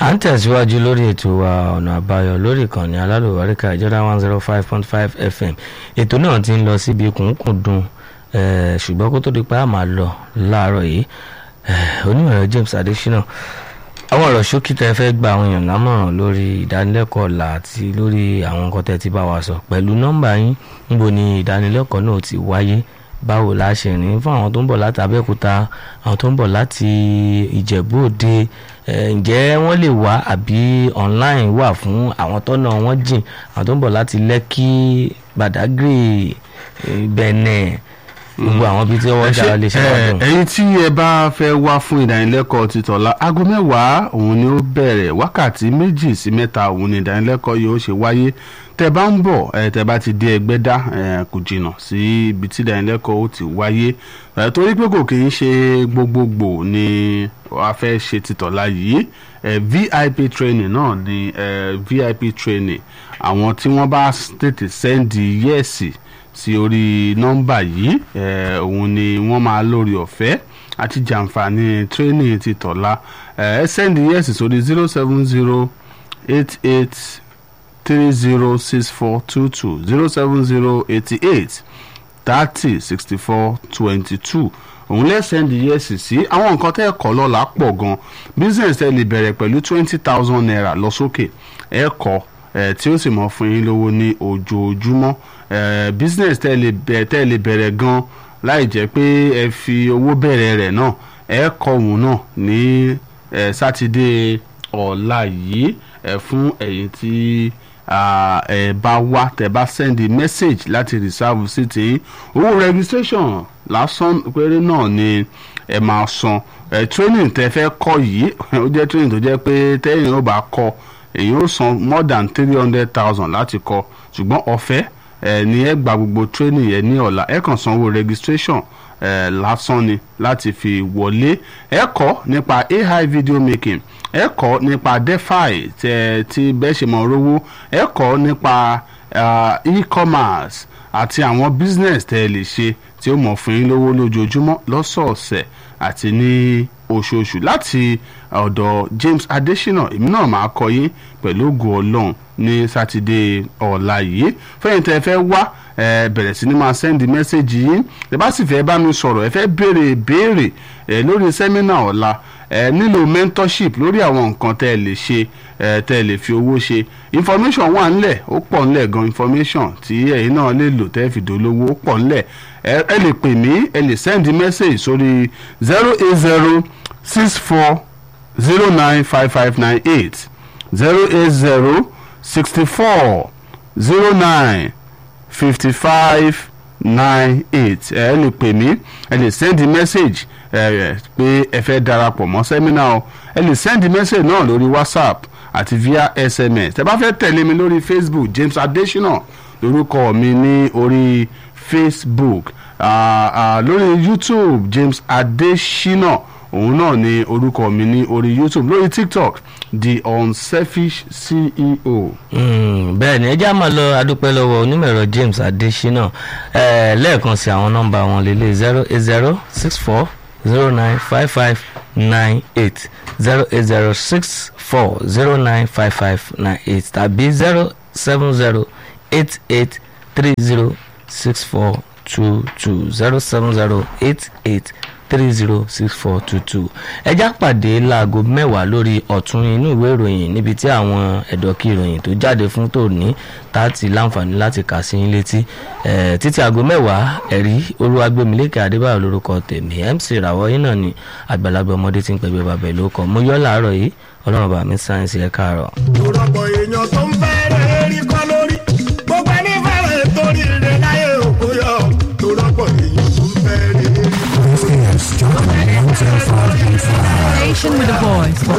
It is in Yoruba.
à ń tẹ̀síwájú lórí ètò wa ọ̀nà àbáyọ lórí ìkànnì alálùbáríkà ìjọba one zero five point five fm ètò náà ti ń lọ síbi kùnkùndùn eh, ṣùgbọ́n kó tó di pé a máa lọ láàárọ̀ yìí eh, onímọ̀ràn James Adesina àwọn ọ̀rọ̀ ṣókí tẹ́ fẹ́ gba àwọn èèyàn lámọ̀ràn lórí ìdánilẹ́kọ̀ọ́ ọ̀la àti lórí àwọn nǹkan tẹ́ ti bá wa sọ pẹ̀lú nọ́mbà yín níbo ni ìdánilẹ́kọ̀ọ́ náà ti wáyé báwo la ṣe rìn fún àwọn tó ń bọ̀ láti Abẹ́òkúta àwọn tó ń bọ̀ láti Ìjẹ̀bú Òde ǹjẹ́ wọ́n lè wá àbí online wà fún àwọn tọ́nà wọn jìn àwọn tó ń bọ̀ láti Lẹ́kì Badagry Benin gbogbo àwọn bíi tí wọ́n jà lè ṣe wá dùn. ẹ̀yin tí ẹ bá fẹ́ wá fún ìdánilẹ́kọ̀ọ́ títọ́lá aago mẹ́wàá òun ni ó bẹ̀rẹ̀ wákàtí méjì sí mẹ́ta òun ni ìdánilẹ́kọ̀ọ́ yóò ṣe wáyé tẹ́ bá ń bọ̀ ẹ tẹ́ bá ti dé Ẹgbẹ́dá kò jìnnà sí ibi tí ìdánilẹ́kọ̀ọ́ ó ti wáyé torí pé kò kì í ṣe gbogbogbò ni a fẹ́ ṣe títọ́lá yìí VIP training náà ni VIP training àwọn tí wọ́n bá tètè sẹ́ndì yẹ́ẹ̀sì sí orí nọ́mbà yìí òun ni wọ́n máa lórí ọ̀fẹ́ àti jàǹfààní training ti tọ̀la ẹ sẹ́ndì yẹ́sì sórí zero seven zero eight eight three zero six four two two zero seven zero eighty eight thirty sixty four twenty two òun lè sẹ́ndì yẹ́sì sí àwọn nǹkan tẹ́ ẹ kọ́ lọ́la pọ̀ gan business ẹ lè bẹ̀rẹ̀ pẹ̀lú twenty thousand naira lọ sókè ẹ kọ́ tí ó sì mọ̀ fún yín lówó ní ojoojúmọ́ business tẹ́ lè bẹ̀rẹ̀ gan láì jẹ́ pé ẹ fi owó bẹ̀rẹ̀ rẹ̀ náà ẹ kọ́ òun náà ní sátidé ọ̀la yìí fún ẹ̀yin tí ẹ bá wá tẹ́ bá send message láti reserve sí ti owó registration lásán péré náà ni ẹ máa san training tẹ́ fẹ́ kọ́ yìí ó jẹ́ training tó jẹ́ pé tẹ́yìn ó bá kọ́ èyí ó san more than three hundred thousand láti kọ́ ṣùgbọ́n ọ̀fẹ́ ẹ ní ẹ gba gbogbo training yẹn ní ọ̀la ẹ kàn sanwó registration ẹ lásán ni láti fi wọlé ẹ kọ́ nípa AI video making ẹ kọ́ nípa defi tẹ tí bẹ́ẹ̀ ṣe mọ̀ rówó ẹ kọ́ nípa e-commerce àti àwọn business tẹ ẹ lè ṣe tí ó mọ̀ fún yín lówó lójoojúmọ́ lọ́sọ̀ọ̀sẹ̀ àti ní oṣooṣù láti ọ̀dọ̀ James Adesina èmi náà máa kọ́ yín pẹ̀lú ògùn ọlọ́run ní sátidé ọ̀la yìí fẹ́yìn tẹ́ ẹ fẹ́ wá ẹ bẹ̀rẹ̀ sí ni máa sẹ́ndì mẹ́sẹ̀gì yín ẹ bá sì fẹ́ bá mi sọ̀rọ̀ ẹ fẹ́ béèrè béèrè ẹ lórí sẹ́mínà ọ̀la ẹ nílò mentorship lórí àwọn nǹkan tẹ́ ẹ lè ṣe ẹ tẹ́ ẹ lè fi owó ṣe information wà ńlẹ̀ ó pọ̀ ńlẹ̀ gan information tí ẹ̀yin náà lè lò tẹ́ ẹ fi dolówó ó pọ̀ ńlẹ̀ ẹ lè pè mí ẹ lè sẹ́ndì mẹ́sẹ̀gì sórí zero eight zero six four zero nine five five nine eight zero eight zero sixty four zero nine fifty five nine eight ẹ lè pè mí ẹ lè send message ẹ pé ẹ fẹ́ darapọ̀ mọ́ sẹ́mínà o ẹ lè send message náà lórí whatsapp àti via sms tẹ́ bá fẹ́ tẹ̀lé mi lórí facebook james adesina lórúkọ mi ní orí facebook uh, uh, lórí youtube james adesina òun náà ni orúkọ mi ní orí youtube lórí tiktok the unselfish ceo. bẹ́ẹ̀ ni ẹjẹ́ àmọ́ lọ adúpẹ́ lọ́wọ́ onímọ̀ẹ̀rọ James Adesina lẹ́ẹ̀kan sí àwọn nọ́mbà wọn lélẹ̀ zero eight zero six four zero nine five five nine eight zero eight zero six four zero nine five five nine eight tàbí zero seven zero eight eight three zero six four two two zero seven zero eight eight three zero six four two two ẹjá pàdé láago mẹ́wàá lórí ọ̀tún inú ìwé ìròyìn níbi tí àwọn ẹ̀dọ́kí ìròyìn tó jáde fún tòní táàtì láǹfààní láti kà sí yín létí títí aago mẹ́wàá ẹ̀rí olúwagbèmílékè adébáyọ̀ lórúkọ tèmi mc ìràwọ̀ yín náà ni àgbàlagbà ọmọdé tí ń pẹ̀gbẹ́ bàbá ìlú kọ mo yọ́ làárọ̀ yìí ọlọ́run bá mi sáyẹ́nsì ẹ̀ káàárọ̀. òrọ̀pọ̀ èèyàn tó ń fẹ́rẹ̀ rí kọ́ lórí gbogbo ẹni fẹ́rẹ̀ torí rẹ̀ láyé òkú yọ òrọ̀pọ̀ èèyàn tó ń fẹ́rẹ̀ rí. This is Jordan 105.5. Station with a voice for